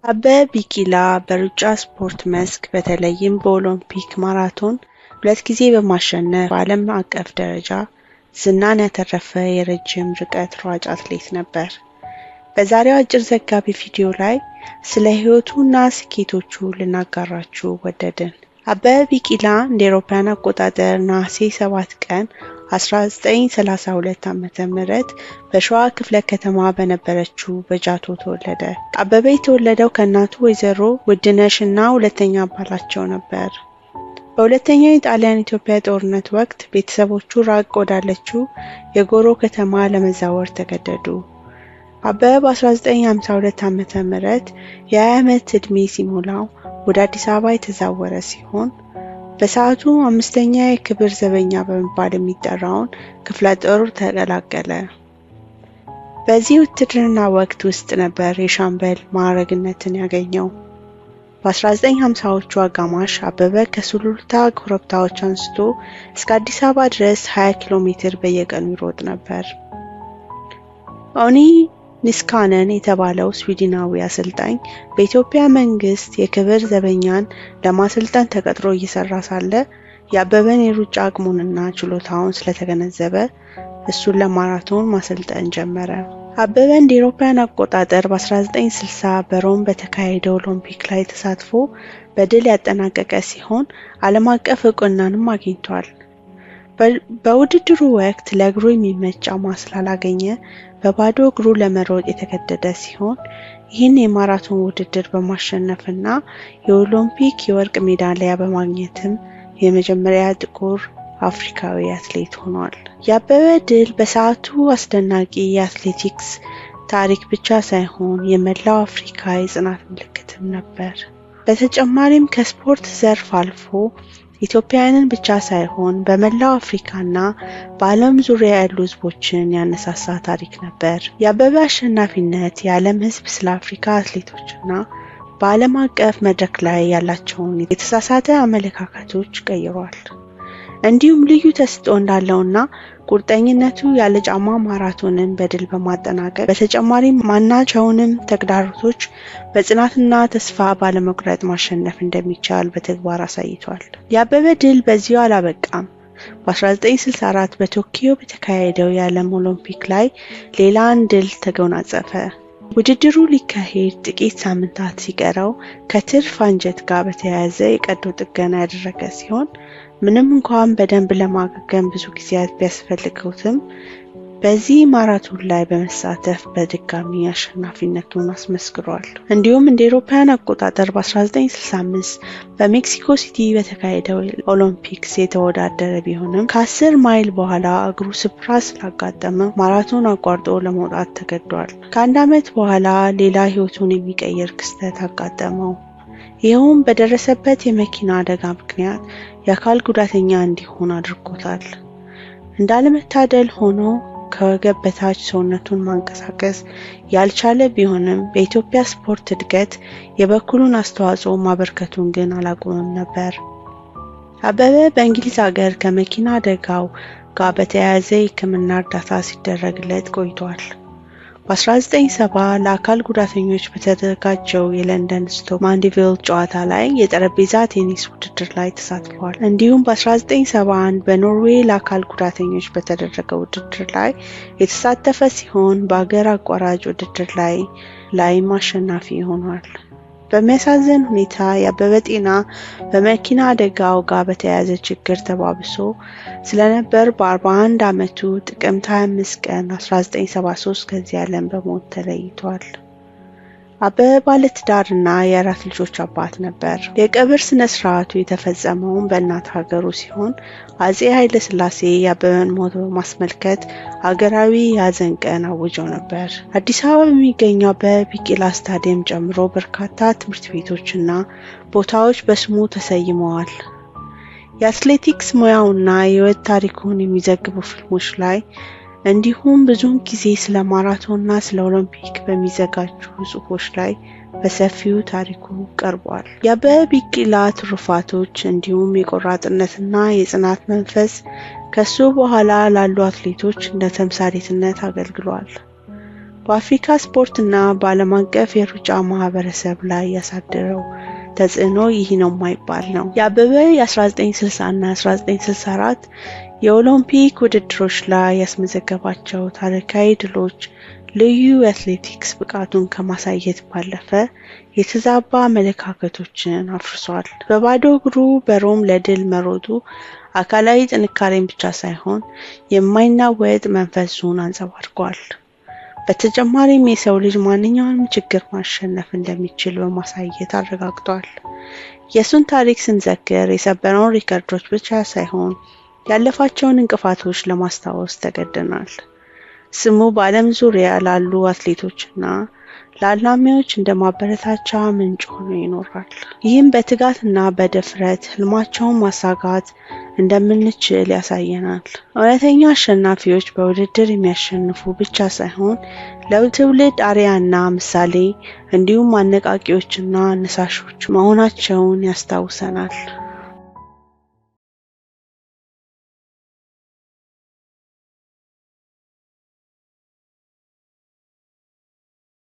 አበበ ቢቂላ በሩጫ ስፖርት መስክ በተለይም በኦሎምፒክ ማራቶን ሁለት ጊዜ በማሸነፍ በዓለም አቀፍ ደረጃ ዝናን ያተረፈ የረጅም ርቀት ሯጭ አትሌት ነበር። በዛሬው አጭር ዘጋቢ ቪዲዮ ላይ ስለ ሕይወቱ እና ስኬቶቹ ልናጋራችሁ ወደድን። አበበ ቢቂላ እንደ አውሮፓውያን አቆጣጠር ነሐሴ 7 ቀን 1932 ዓ.ም በሸዋ ክፍለ ከተማ በነበረችው በጃቶ ተወለደ። አበበ የተወለደው ከእናቱ ወይዘሮ ውድነሽ እና ሁለተኛ ባላቸው ነበር። በሁለተኛው የጣሊያን ኢትዮጵያ ጦርነት ወቅት ቤተሰቦቹ ራቅ ወዳለችው የጎሮ ከተማ ለመዛወር ተገደዱ። አበበ በ1952 ዓ.ም የ20 ዓመት ዕድሜ ሲሞላው ወደ አዲስ አበባ የተዛወረ ሲሆን በሰዓቱ አምስተኛ የክብር ዘበኛ በመባል የሚጠራውን ክፍለ ጦር ተቀላቀለ። በዚህ ውትድርና ወቅት ውስጥ ነበር የሻምበል ማዕረግነትን ያገኘው። በ1950ዎቹ አጋማሽ አበበ ከሱሉልታ ኮረብታዎች አንስቶ እስከ አዲስ አበባ ድረስ 20 ኪሎ ሜትር በየቀኑ ይሮጥ ነበር። ኦኒ ኒስካነን የተባለው ስዊድናዊ አሰልጣኝ በኢትዮጵያ መንግስት የክብር ዘበኛን ለማሰልጠን ተቀጥሮ እየሰራ ሳለ የአበበን የሩጫ አቅሙንና ችሎታውን ስለተገነዘበ እሱን ለማራቶን ማሰልጠን ጀመረ። አበበ እንደ አውሮፓውያን አቆጣጠር በ1960 በሮም በተካሄደው ኦሎምፒክ ላይ ተሳትፎ በድል ያጠናቀቀ ሲሆን ዓለም አቀፍ እውቅናንም አግኝቷል። በውድድሩ ወቅት ለእግሩ የሚመች ጫማ ስላላገኘ በባዶ እግሩ ለመሮጥ የተገደደ ሲሆን ይህን የማራቶን ውድድር በማሸነፍና የኦሎምፒክ የወርቅ ሜዳሊያ በማግኘትም የመጀመሪያ ጥቁር አፍሪካዊ አትሌት ሆኗል። የአበበ ድል በሰዓቱ አስደናቂ የአትሌቲክስ ታሪክ ብቻ ሳይሆን የመላው አፍሪካ የጽናት ምልክትም ነበር። በተጨማሪም ከስፖርት ዘርፍ አልፎ ኢትዮጵያውያንን ብቻ ሳይሆን በመላው አፍሪካና በዓለም ዙሪያ ያሉ ሕዝቦችን ያነሳሳ ታሪክ ነበር። የአበበ አሸናፊነት የዓለም ሕዝብ ስለ አፍሪካ አትሌቶችና በዓለም አቀፍ መድረክ ላይ ያላቸውን የተሳሳተ አመለካከቶች ቀይሯል። እንዲሁም ልዩ ተሰጥኦ እንዳለውና ቁርጠኝነቱ ያለ ጫማ ማራቶንን በድል በማጠናቀቅ በተጨማሪም ማናቸውንም ተግዳሮቶች በጽናትና ተስፋ ባለመቁረጥ ማሸነፍ እንደሚቻል በተግባር አሳይቷል። የአበበ ድል በዚሁ አላበቃም። በ1964 በቶኪዮ በተካሄደው የዓለም ኦሎምፒክ ላይ ሌላ አንድ ድል ተጎናጸፈ። ውድድሩ ሊካሄድ ጥቂት ሳምንታት ሲቀረው ከትርፍ አንጀት ጋር በተያያዘ የቀዶ ጥገና ያደረገ ሲሆን ምንም እንኳን በደንብ ለማገገም ብዙ ጊዜያት ቢያስፈልገውትም በዚህ ማራቶን ላይ በመሳተፍ በድጋሚ አሸናፊነቱን አስመስክሯል። እንዲሁም እንደ አውሮፓውያን አቆጣጠር በ1965 በሜክሲኮ ሲቲ በተካሄደው ኦሎምፒክስ የተወዳደረ ቢሆንም ከአስር ማይል በኋላ እግሩ ስፍራ ስላጋጠመ ማራቶን አቋርጦ ለመውጣት ተገዷል። ከአንድ ዓመት በኋላ ሌላ ሕይወቱን የሚቀይር ክስተት አጋጠመው። ይኸውም በደረሰበት የመኪና አደጋ ምክንያት የአካል ጉዳተኛ እንዲሆን አድርጎታል። እንዳለመታደል ሆኖ ከወገብ በታች ሰውነቱን ማንቀሳቀስ ያልቻለ ቢሆንም በኢትዮጵያ ስፖርት እድገት የበኩሉን አስተዋጽኦ ማበርከቱን ግን አላቆመም ነበር። አበበ በእንግሊዝ ሀገር ከመኪና አደጋው ጋር በተያያዘ የሕክምና እርዳታ ሲደረግለት ቆይቷል። በ1970 ለአካል ጉዳተኞች በተዘጋጀው የለንደን ስቶክ ማንዲቪል ጨዋታ ላይ የጠረጴዛ ቴኒስ ውድድር ላይ ተሳትፏል። እንዲሁም በ1971 በኖርዌይ ለአካል ጉዳተኞች በተደረገ ውድድር ላይ የተሳተፈ ሲሆን በአገር አቋራጭ ውድድር ላይ ላይም አሸናፊ ሆኗል። በሚያሳዝን ሁኔታ የአበበ ጤና በመኪና አደጋው ጋር በተያያዘ ችግር ተባብሶ ስለነበር በ41 ዓመቱ ጥቅምት 25 ቀን 1973 ከዚህ ዓለም በሞት ተለይቷል። አበበ ባለትዳርና የአራት ልጆች አባት ነበር። የቀብር ስነ ስርዓቱ የተፈጸመውን በእናት ሀገሩ ሲሆን አጼ ኃይለ ሥላሴ የአበበን ሞት በማስመልከት ሀገራዊ የሀዘን ቀን አውጀው ነበር። አዲስ አበባ በሚገኘው አበበ ቢቂላ ስታዲየም ጨምሮ በርካታ ትምህርት ቤቶችና ቦታዎች በስሙ ተሰይመዋል። የአትሌቲክስ ሙያውና የሕይወት ታሪኩን የሚዘግቡ ፊልሞች ላይ እንዲሁም ብዙውን ጊዜ ስለ ማራቶንና ስለ ኦሎምፒክ በሚዘጋጁ ጽሑፎች ላይ በሰፊው ታሪኩ ቀርቧል። የአበበ ቢቂላ ትሩፋቶች እንዲሁም የቆራጥነትና የጽናት መንፈስ ከሱ በኋላ ላሉ አትሌቶች እንደ ተምሳሌትነት አገልግሏል። በአፍሪካ ስፖርትና በዓለም አቀፍ የሩጫ ማህበረሰብ ላይ ያሳደረው ተጽዕኖ ይህ ነው የማይባል ነው። የአበበ የ1960 እና 1964 የኦሎምፒክ ውድድሮች ላይ ያስመዘገባቸው ታሪካዊ ድሎች ልዩ የአትሌቲክስ ብቃቱን ከማሳየት ባለፈ የተዛባ አመለካከቶችን አፍርሷል። በባዶ እግሩ በሮም ለድል መሮጡ አካላዊ ጥንካሬን ብቻ ሳይሆን የማይናወጥ መንፈሱን አንጸባርቋል። በተጨማሪም የሰው ልጅ ማንኛውንም ችግር ማሸነፍ እንደሚችል በማሳየት አረጋግጧል። የእሱን ታሪክ ስንዘክር የሰበረውን ሪከርዶች ብቻ ሳይሆን ያለፋቸውን እንቅፋቶች ለማስታወስ ተገደናል። ስሙ በዓለም ዙሪያ ላሉ አትሌቶችና ለአላሚዎች እንደ ማበረታቻ ምንጭ ሆኖ ይኖራል። ይህም በትጋትና በድፍረት ህልማቸውን ማሳካት እንደምንችል ያሳየናል። እውነተኛ አሸናፊዎች በውድድር የሚያሸንፉ ብቻ ሳይሆን ለትውልድ አርአያና ምሳሌ እንዲሁም አነቃቂዎችና አነሳሾች መሆናቸውን ያስታውሰናል።